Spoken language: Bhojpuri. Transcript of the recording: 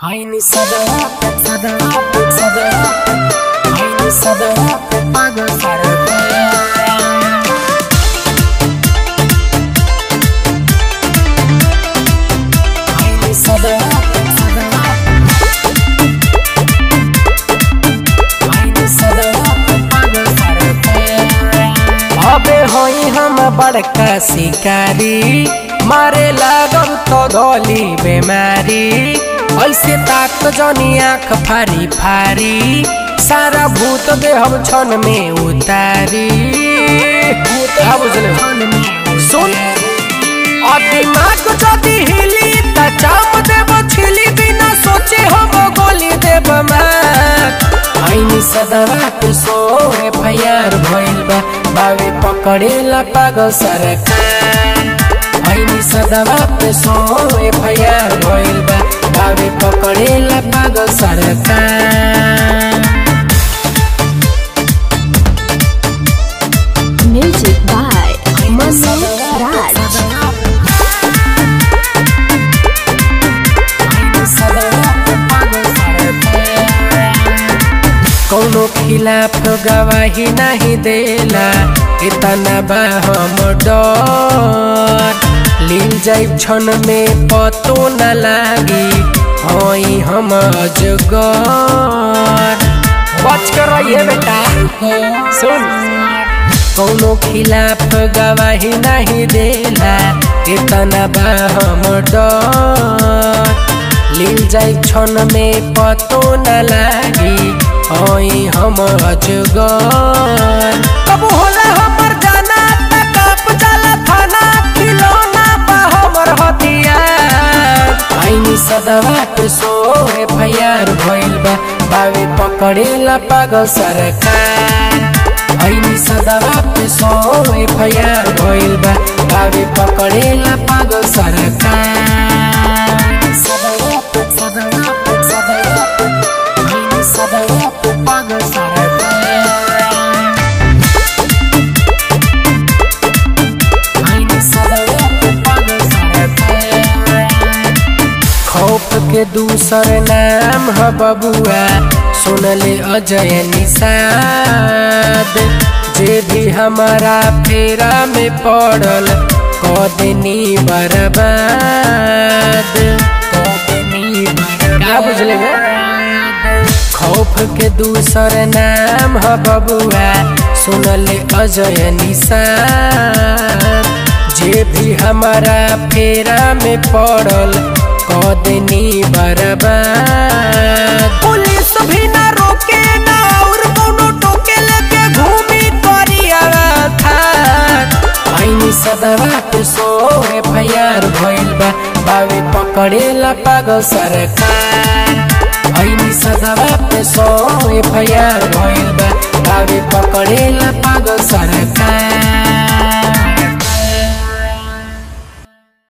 Aynı sada, sada, sada Aynı sada, paga sarı Aynı sada, sada Aynı sada, paga sarı अबे होई हम बड़का शिकारी मारे लागल तो धोली बेमारी ऐसे ताक जनी आँख फारी फारी सारा भूत दे हम क्षण में उतारी का बुझले सुन और दिमाग जदी हिली त चाप देब छिली बिना सोचे हम गोली देब मार ऐनी सदवा के सोरे फयार भइल बा बावे पकड़ेला पागल सरकार ऐनी सदवा पे सोरे फयार भइल बा बावे पकड़ेला पागल सरकार Music by Manu Raj. कौनो खिलाफ गवाही नहीं देला इतना बा हम डर लील जाई क्षण में पतो न लागी हई हम अजगर बच कर रहिए बेटा सुन कौनो खिलाफ गवाही नहीं देला इतना बा हम डर लील जाई क्षण में पतो न लागी हई हम अजगर कब होला हमर जाना त कब जाला थाना खिलौना बा हमर हथियार ऐनी सदवा के सोहे फयार भइल बा बावे पकड़ेला पागल सरकार ऐनी सदवा पे सोहे फयार भइल बा बावे पकड़ेला पागल सरकार सदवा पे सदवा पे सदवा पे ऐनी सदवा पे पागल सरकार ऐनी सदवा पे पागल सरकार खौफ के दूसर नाम ह बबुआ सुनले अजय निषाद जे भी हमारा फेरा में पड़ल कदनी बर्बाद कदनी का बुझले बे? खौफ के दूसर नाम ह बबुआ सुनले अजय निषाद जे भी हमारा फेरा में पड़ल कदनी बर्बाद पुलिस भी ना रोके ना और कोनो टोके लेके घूमी करिया था ऐनी सदवा पे सोहे फयार भइल बा बावे पकड़ेला पागल सरकार ऐनी सदवा पे सोहे फयार भइल बा बावे पकड़ेला पागल सरकार